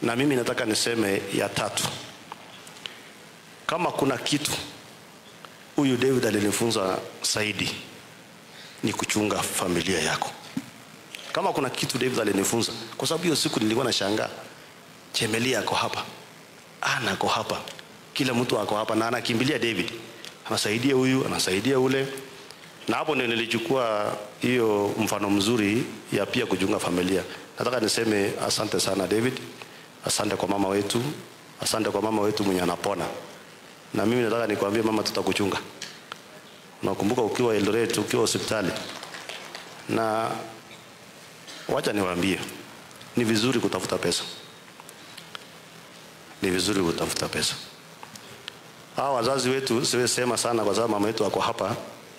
Na mimi nataka niseme ya tatu, kama kuna kitu huyu David alinifunza zaidi ni kuchunga familia yako. Kama kuna kitu David alinifunza, kwa sababu hiyo siku nilikuwa nashangaa, Chemelia ako hapa, Ana ako hapa, kila mtu ako hapa na anakimbilia David, anasaidia huyu, anasaidia ule, na hapo ndio nilichukua hiyo mfano mzuri ya pia kuchunga familia. Nataka niseme asante sana David, asante kwa mama wetu, asante kwa mama wetu mwenye anapona. Na mimi nataka nikwambie mama, tutakuchunga. Nakumbuka ukiwa Eldoret, ukiwa hospitali, na wacha niwaambie, ni vizuri kutafuta pesa, ni vizuri kutafuta pesa. Hawa wazazi wetu siwezi sema sana, kwa sababu mama yetu ako hapa.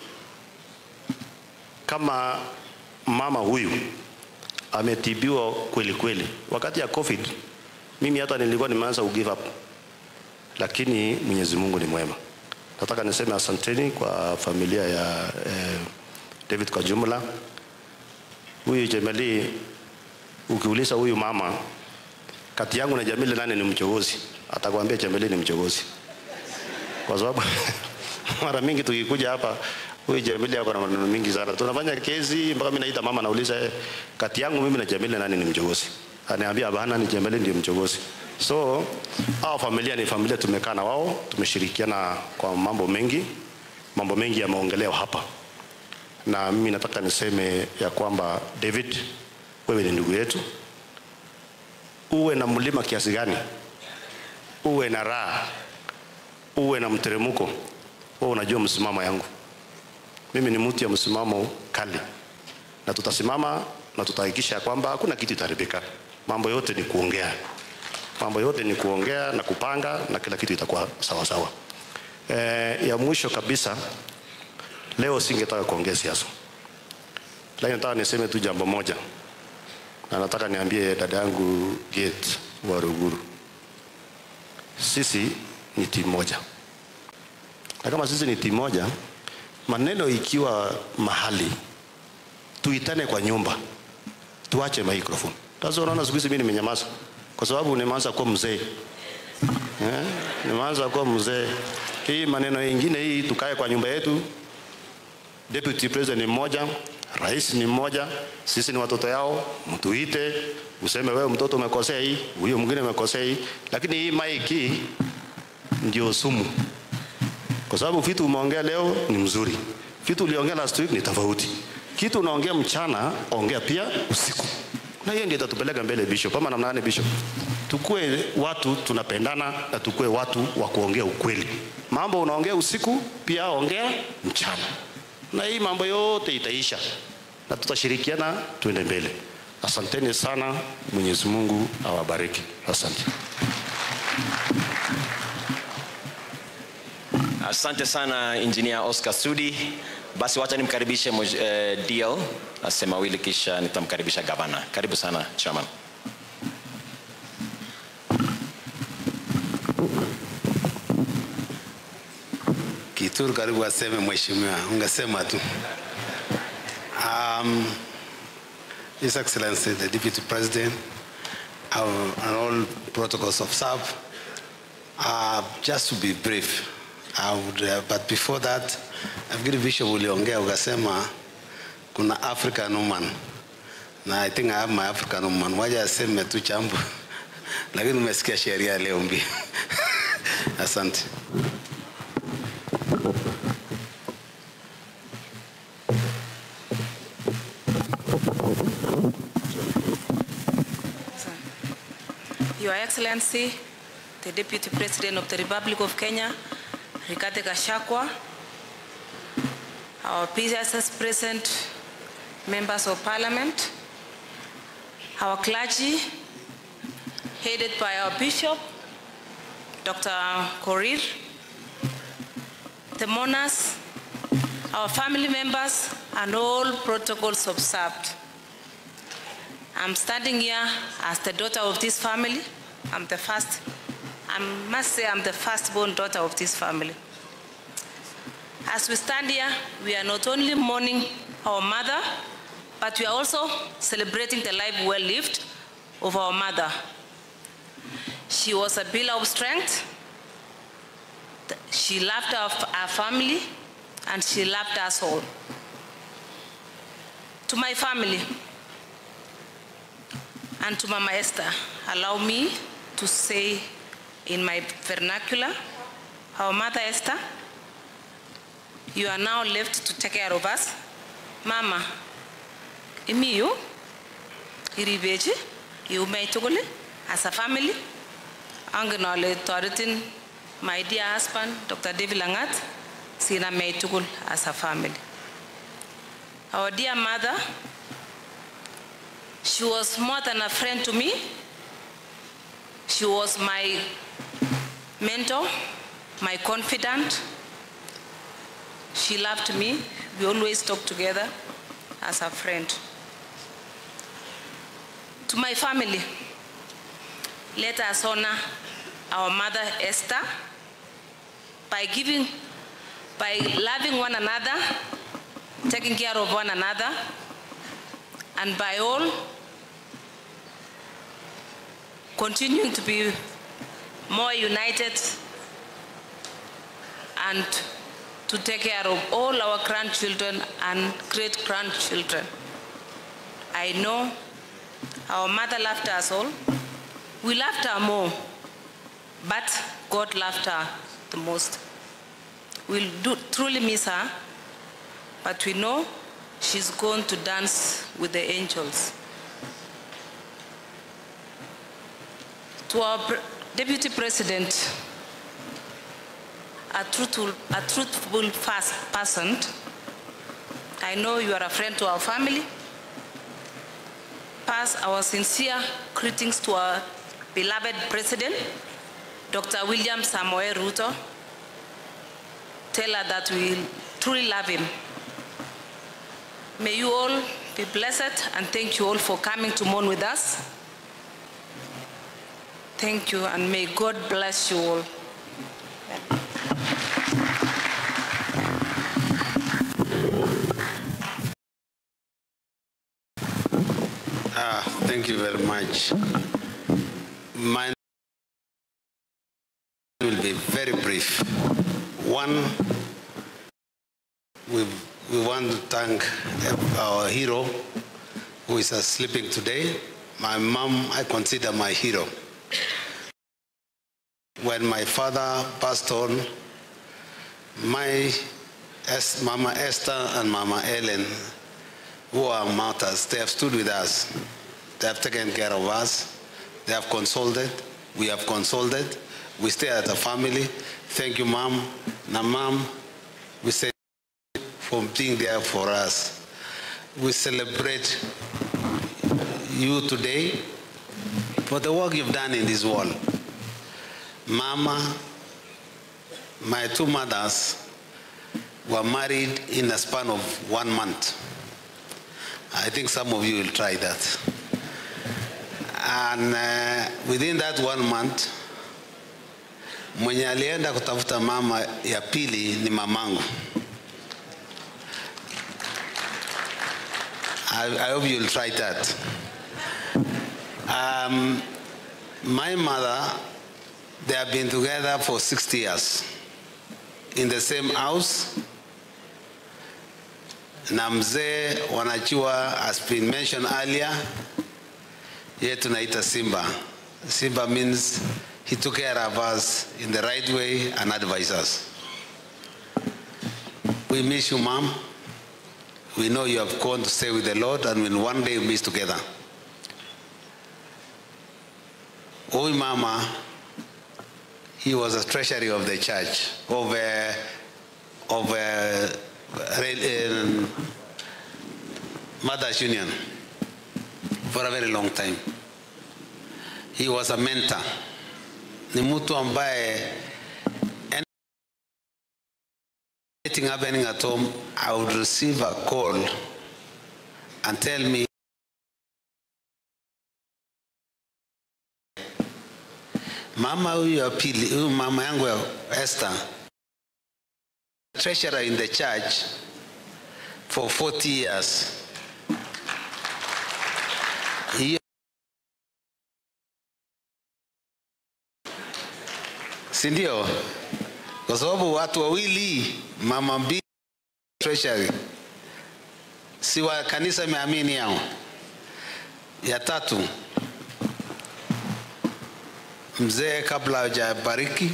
Kama mama huyu ametibiwa kweli kweli wakati ya COVID, mimi hata nilikuwa nimeanza ku give up, lakini Mwenyezi Mungu ni mwema. Nataka niseme asanteni kwa familia ya eh, David kwa jumla. Huyu Jemeli, ukiuliza huyu mama kati yangu na Jamili nani ni mchogozi, atakwambia Jemeli ni mchogozi, kwa sababu mara mingi tukikuja hapa huyu Jamili ako na maneno mingi sana. Tunafanya kesi mpaka mimi naita mama, nauliza eh, kati yangu mimi na Jamili nani ni mchogozi? Aniambia bana, ni Jamili ndio mchogozi. So hao familia ni familia, tumekaa na wao, tumeshirikiana kwa mambo mengi, mambo mengi yameongelewa hapa, na mimi nataka niseme ya kwamba David, wewe ni ndugu yetu, uwe na mlima kiasi gani, uwe na raha, uwe na mteremko, wewe unajua msimamo yangu. Mimi ni mtu ya msimamo kali, na tutasimama na tutahakikisha kwamba hakuna kitu itaribika. Mambo yote ni kuongea mambo yote ni kuongea na kupanga na kila kitu itakuwa sawa sawa. E, ya mwisho kabisa, leo singetaka kuongea siasa, lakini nataka niseme tu jambo moja, na nataka niambie dada yangu Gate wa Ruguru, sisi ni timu moja, na kama sisi ni timu moja, maneno ikiwa mahali tuitane kwa nyumba, tuache microphone. Sasa unaona siku hizi mimi nimenyamaza kwa sababu nimeanza kuwa mzee eh, nimeanza kuwa mzee. Hii maneno yengine hii, tukae kwa nyumba yetu. Deputy president ni mmoja, rais ni mmoja, sisi ni watoto yao. Mtuite useme wewe mtoto umekosea hii, huyo mwingine umekosea hii, lakini hii maiki ndio sumu, kwa sababu vitu umeongea leo ni mzuri, vitu uliongea last week ni tofauti. Kitu unaongea mchana, ongea pia usiku na hiyo ndio itatupeleka mbele bishop. Ama namna gani bishop? Tukue watu tunapendana na tukue watu wa kuongea ukweli. Mambo unaongea usiku, pia ongea mchana, na hii mambo yote itaisha na tutashirikiana tuende mbele. Asanteni sana, Mwenyezi Mungu awabariki. Asante. Asante sana Engineer Oscar Sudi. Basi wacha nimkaribishe moj- eh, DL asema mawili kisha nitamkaribisha gavana. Karibu sana chairman. Kituru karibu aseme mheshimiwa, ungesema tu. Um, His Excellency the Deputy President our, and all protocols of SAP, uh, just to be brief, I would, uh, but before that, nafikiri Bishop uliongea ukasema kuna African woman na I think I have my African woman, waja aseme tu chambo lakini umesikia sheria leo mbili. Asante. Your Excellency, the Deputy President of the Republic of Kenya, Rigathi Gachagua, our PSS present, members of parliament, our clergy, headed by our bishop, Dr. Korir, the mourners, our family members, and all protocols observed. I'm standing here as the daughter of this family. I'm the first, I must say I'm the firstborn daughter of this family. As we stand here, we are not only mourning our mother, but we are also celebrating the life well lived of our mother. She was a pillar of strength. Th- She loved our, our family and she loved us all. To my family and to Mama Esther, allow me to say in my vernacular, our mother Esther, you are now left to take care of us. Mama, imiyu, iribechi, iumei tugul as a family. Angen ale toretin my dear husband, Dr. David Langat, sina mei tugul as a family. Our dear mother, she was more than a friend to me. She was my mentor, my confidant. She loved me. We always talked together as a friend. To my family, let us honor our mother Esther by giving, by loving one another, taking care of one another, and by all continuing to be more united and to take care of all our grandchildren and great grandchildren. I know our mother loved us all. We loved her more, but God loved her the most. We'll do, truly miss her, but we know she's going to dance with the angels. To our pre- Deputy President, a truthful, a truthful fast person, I know you are a friend to our family. Pass our sincere greetings to our beloved President, Dr. William Samoe Ruto. Tell her that we truly love him. May you all be blessed and thank you all for coming to mourn with us. Thank you and may God bless you all. Ah, thank you very much. Mine will be very brief. One, we, we want to thank our hero who is uh, sleeping today. My mom, I consider my hero. When my father passed on, my Es- Mama Esther and Mama Ellen who are martyrs, they have stood with us. They have taken care of us. They have consulted. We have consulted. We stay as a family. Thank you, Mom. Now, Mom, we say for being there for us. We celebrate you today for the work you've done in this world. Mama, my two mothers were married in a span of one month. I think some of you will try that. And uh, within that one month, mwenye alienda kutafuta mama ya pili ni mamangu. I, I hope you'll try that. Um, my mother, they have been together for 60 years in the same house na mzee wanajua has been mentioned earlier ye tunaita simba simba means he took care of us in the right way and advised us we miss you mom we know you have gone to stay with the lord and will one day meet together huyu mama he was a treasury of the church of uh, of uh, um, Mothers Union for a very long time. He was a mentor. Ni mtu ambaye anything happening at home, I would receive a call and tell me mama huyu ya pili, huyu mama yangu ya Esther treasurer in the church for 40 years. Hiyo si ndio? Kwa sababu watu wawili, mama mbili, treasury, si wa kanisa imeamini yao. Ya tatu, mzee kabla hajabariki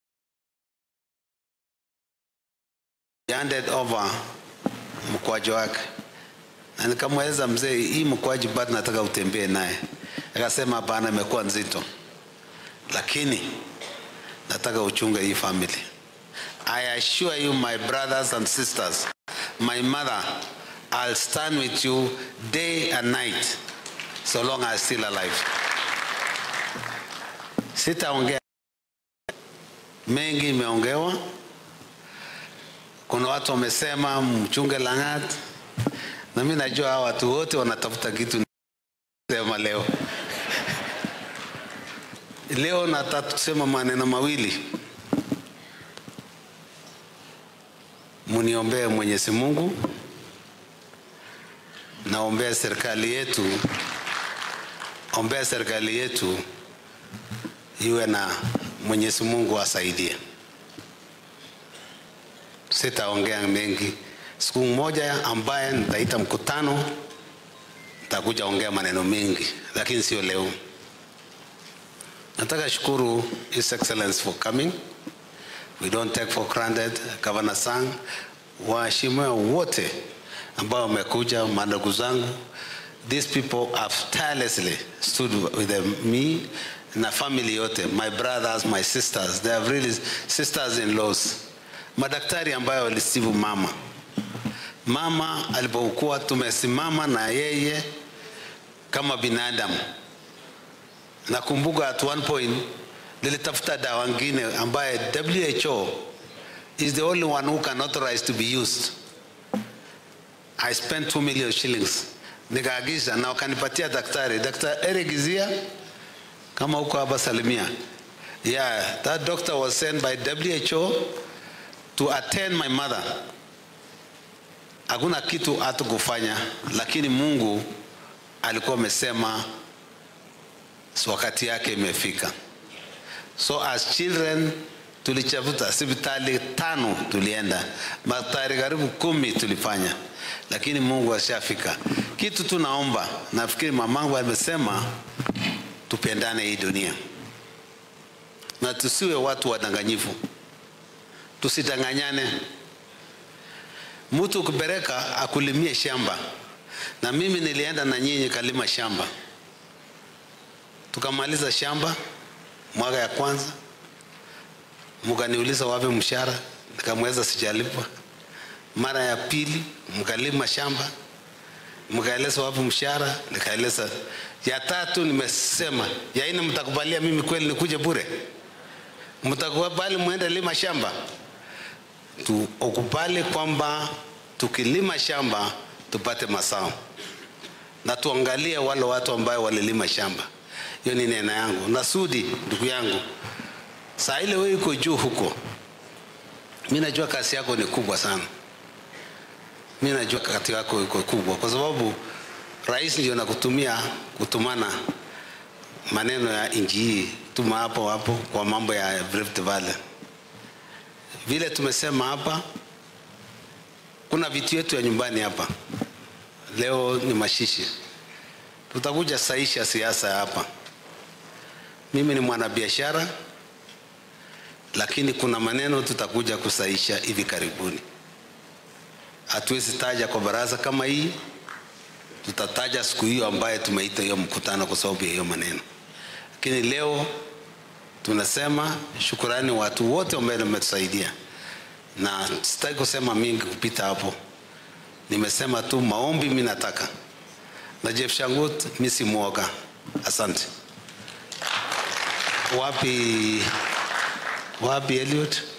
handed over mkwaji wake, na nikamweleza mzee, hii mkwaji bado nataka utembee naye. Akasema hapana, imekuwa nzito, lakini nataka uchunge hii family. I assure you my brothers and sisters, my mother, I'll stand with you day and night so long as I'm still alive. Sitaongea mengi, imeongewa. Kuna watu wamesema mchunge Lang'at, na mimi najua hawa watu wote wanatafuta kitu sema leo. Leo nataka kusema maneno mawili. Muniombee Mwenyezi Mungu, naombea serikali yetu, ombea serikali yetu iwe na Mwenyezi Mungu asaidie. Sitaongea mengi. Siku moja ambaye nitaita mkutano, nitakuja ongea maneno mengi, lakini sio leo. Nataka shukuru His Excellency for coming. We don't take for granted Governor Sang, waheshimiwa wote ambao wamekuja, mandugu zangu. These people have tirelessly stood with them, me na family yote, my brothers, my sisters, they have really sisters-in-laws, madaktari ambayo walisibu mama mama alipokuwa tumesimama na yeye kama binadamu. Nakumbuka at one point nilitafuta dawa ngine ambaye WHO is the only one who can authorize to be used. I spent 2 million shillings nikaagiza na wakanipatia daktari Dr. Eric Zia kama huko hapa Salimia. Yeah, that doctor was sent by WHO to attend my mother. Hakuna kitu hatukufanya, lakini Mungu alikuwa amesema wakati yake imefika. So as children tulichafuta hospitali tano, tulienda madaktari karibu kumi tulifanya, lakini Mungu ashafika. Kitu tunaomba, nafikiri mamangu amesema tupendane hii dunia na tusiwe watu wadanganyifu, tusidanganyane. Mtu ukipeleka akulimie shamba, na mimi nilienda na nyinyi kalima shamba, tukamaliza shamba mwaka ya kwanza, mkaniuliza wapi mshahara, nikamweza sijalipwa. Mara ya pili mkalima shamba, mkaeleza wapi mshahara, nikaeleza. Ya tatu nimesema, ya nne mtakubalia mimi kweli nikuje bure? Mtakubali muende lima shamba? Tukubali kwamba tukilima shamba tupate mazao, na tuangalie wale watu ambayo walilima shamba. Hiyo ni neno yangu. Na Sudi ndugu yangu, saa ile wewe uko juu huko, mi najua kazi yako ni kubwa sana. Mi najua kazi yako iko kubwa, kwa sababu rais ndio nakutumia kutumana maneno ya nchi hii, tuma hapo hapo kwa mambo ya Rift Valley. Vile tumesema hapa, kuna vitu yetu ya nyumbani hapa. Leo ni mashishi, tutakuja saisha siasa hapa. Mimi ni mwanabiashara, lakini kuna maneno tutakuja kusaisha hivi karibuni. Hatuwezi taja kwa baraza kama hii, tutataja siku hiyo ambaye tumeita hiyo mkutano kwa sababu ya hiyo maneno. Lakini leo tunasema shukurani watu wote ambao wametusaidia, na sitaki kusema mingi kupita hapo. Nimesema tu maombi, mimi nataka na Jeff Shangut, mimi si mwoga. Asante. Wapi wapi Elliot?